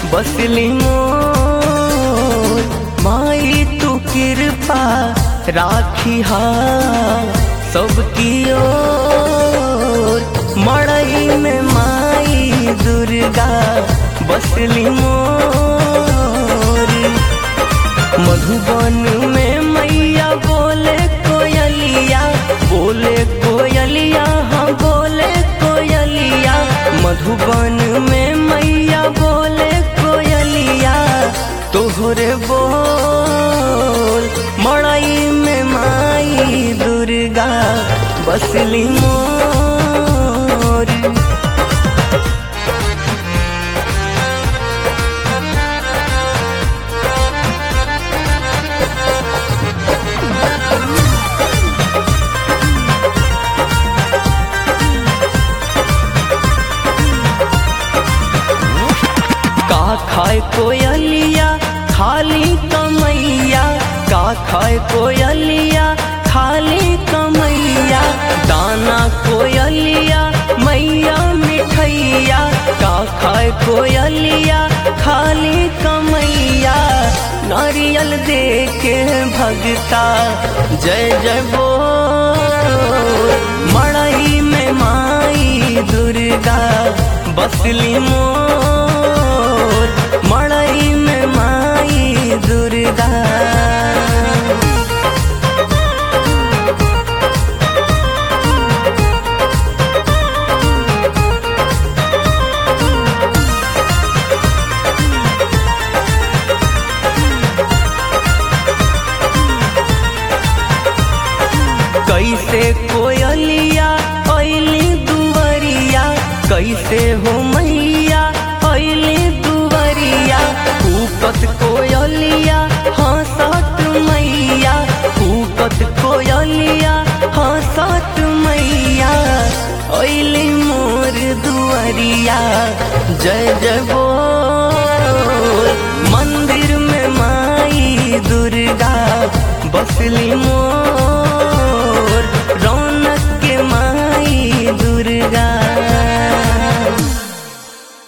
बसली मोर माई तू कृपा राखी हा सबकी ओर मड़ई में माई दुर्गा बसली मोर मधुबन में मैया बोले कोयलिया बोले कोयलिया हाँ बोले कोयलिया मधुबन में मैया बोले कोयलिया तोहरे बोल मड़ई में माई दुर्गा बसली मोर का खाए कोयलिया खाली कमैया का खाए कोयलिया खाली कमैया दाना कोयलिया मैया मिठैया का खाए कोयलिया खाली कमैया नारियल दे के भगता जय जय बोल मड़ई में माई दुर्गा बसली मोर मड़ई में माई दुर्गा कैसे कोयलिया ऐली दुवरिया कैसे हो मैया ऐली दुवरिया कूकत कोयलिया हंसत मैया कूकत कोयलिया हंसत मैया ऐली मोर दुवरिया जय जय बोल मंदिर में माई दुर्गा बसली मोर